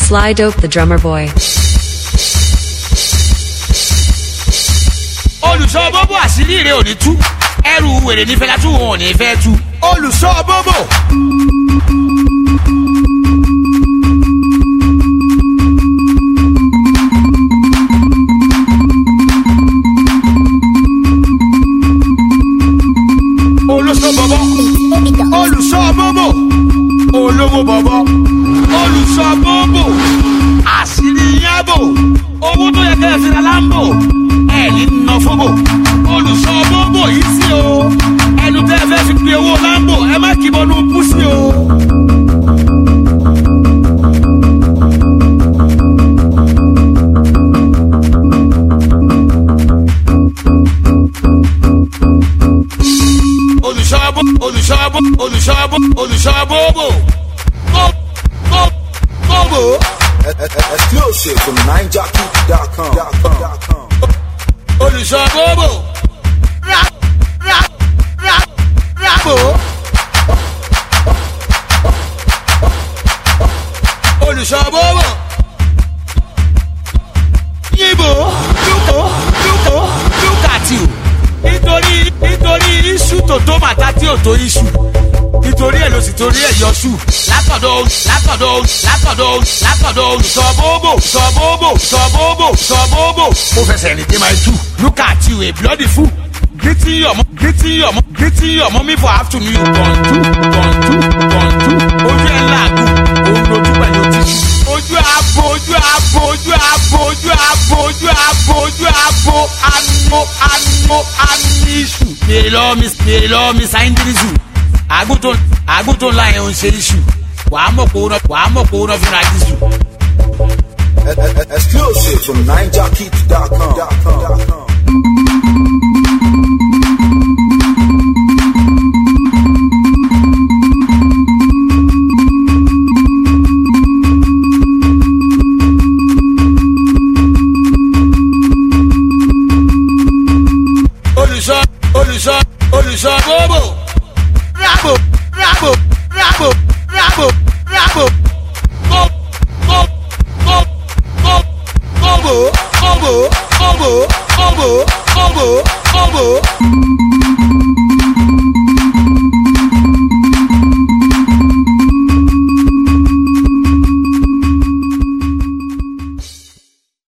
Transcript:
Sly Dope the Drummer Boy. olùṣọ́ bóbó àṣírí rẹ̀ ò ní tú ẹrù wèrè nífẹ̀ẹ́ látú wọn ò ní fẹ́ tú. olùṣọ́ bóbó. olùṣọ́ bọ̀bọ̀ olùṣọ́ bóbó olówó bọ̀bọ̀ olùṣọ́ bóbó àṣírí yábò owó tó yẹ kẹ́ ẹ fi ra láńbò ẹ̀ ní nà fóbò olùṣọ́ bóbó yìí sí o ẹnu tẹ́ ẹ fẹ́ fi pe owó láńbò ẹ má kì í bọ́nú púsì o. olùṣọ́bó olùṣọ́bó olùṣọ́bó olùṣọ́bóbò bó bó bóbò Exclusive from NineJockey.com. olùṣọ́bóbò rà rà rà ràbò. olùṣọ́bóbò yíbo lúkọ lúkọ lúkàtìù nítorí nítorí iṣu tó tó màtá tí ò tó iṣu nítorí ẹ̀ ló sì torí ẹ̀ yọṣù látọ̀dọ̀ látọ̀dọ̀ látọ̀dọ̀ látọ̀dọ̀ olùsọ̀bóbò sọ̀bóbò sọ̀bóbò sọ̀bóbò ó fẹsẹ̀ rìn dé máa tú lúkàtìù a bloody fool greeting your mom greeting your mom greeting your mommy for afternoon you kọ̀ǹtù kọ̀ǹtù kọ̀ǹtù ojú ẹ̀ làágùn òun lójú pẹ̀lú tíṣù ojú abo ojú abo ojú abo ojú abo ojú abo ojú abo ano ano anisu. bèrè lọ́wọ́ mi bèrè lọ́wọ́ mi sáyẹ́ndìrìsù àgùntàn àgùntàn ńlá yẹn ò ń ṣe iṣu wàá mọ̀ kó náà wàá mọ̀ kó náà fúnra jésù. Exclusive from NineJockey.com. olùṣọ́ olùṣọ́ olùṣọ́ bóbò rábò rábò rábò rábò rábò bó bó bó bó bóbò bóbò bóbò bóbò bóbò bóbò.